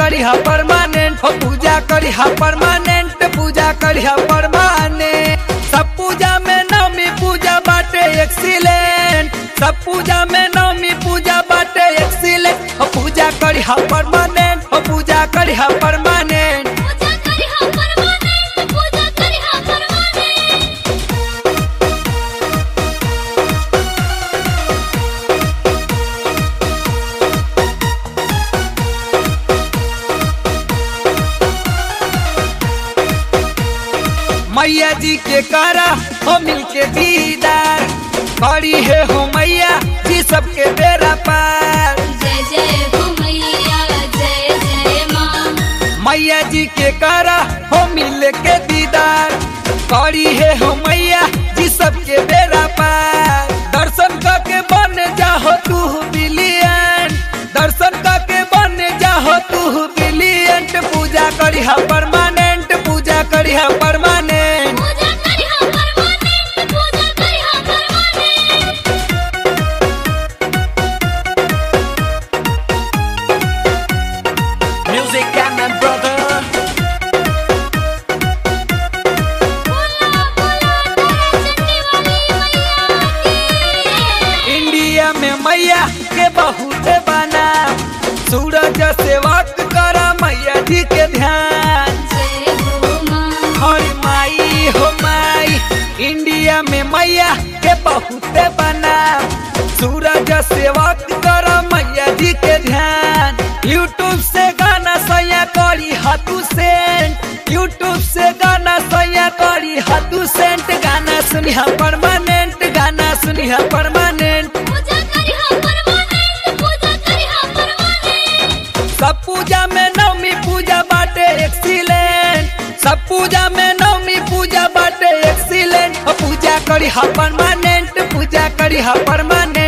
करी हा परमानेंट हो पूजा करी हा परमानेंट पूजा करी हा परमानेंट सब पूजा में नवमी पूजा बाटे एक्सीलेंट सब पूजा में नवमी पूजा बाटे एक्सीलेंट हो पूजा करी हा परमानेंट हो पूजा करी हा परमानेंट पूजा करी हा परमानेंट पूजा करी हा परमानेंट मैया जी के करा हो मिल के दीदार खड़ी है हो मैया जी सबके बेरा पार जय जय हो मैया जय जय माँ मैया जी के करा हो मिल के दीदार खड़ी है हो मैया जी सबके बेरा पार दर्शन करके बन जाहो तू बिलियन दर्शन करके बन जाहो तू बिलियंट पूजा करी हा परमानेंट पूजा करी हा परमानेंट पूजा करी हा परमानेंट पूजा करी हा permanent Music and my brother बोला बोला तेरे चंडी वाली मैया की इंडिया में मैया के बहुत बना सूरज से वक्त करा मैया जी के ध्यान जय हो माँ हर माई हो माई इंडिया में मैया के बहुत बना सूरज से वक्त करा मैया जी के ध्यान यूट्यूब से गाना सैया करी हाथू सेंट यूट्यूब से गाना सैया करी हाथू सेंट गाना सुनिहा परमानेंट गाना सुनिहा परमानेंट पूजा करी हा परमानेंट पूजा करी हा परमानेंट सब पूजा में नवमी पूजा बाटे एक्सीलेंट सब पूजा में नवमी पूजा बाटे एक्सीलेंट पूजा करी हा परमानेंट पूजा करी हा परमानेंट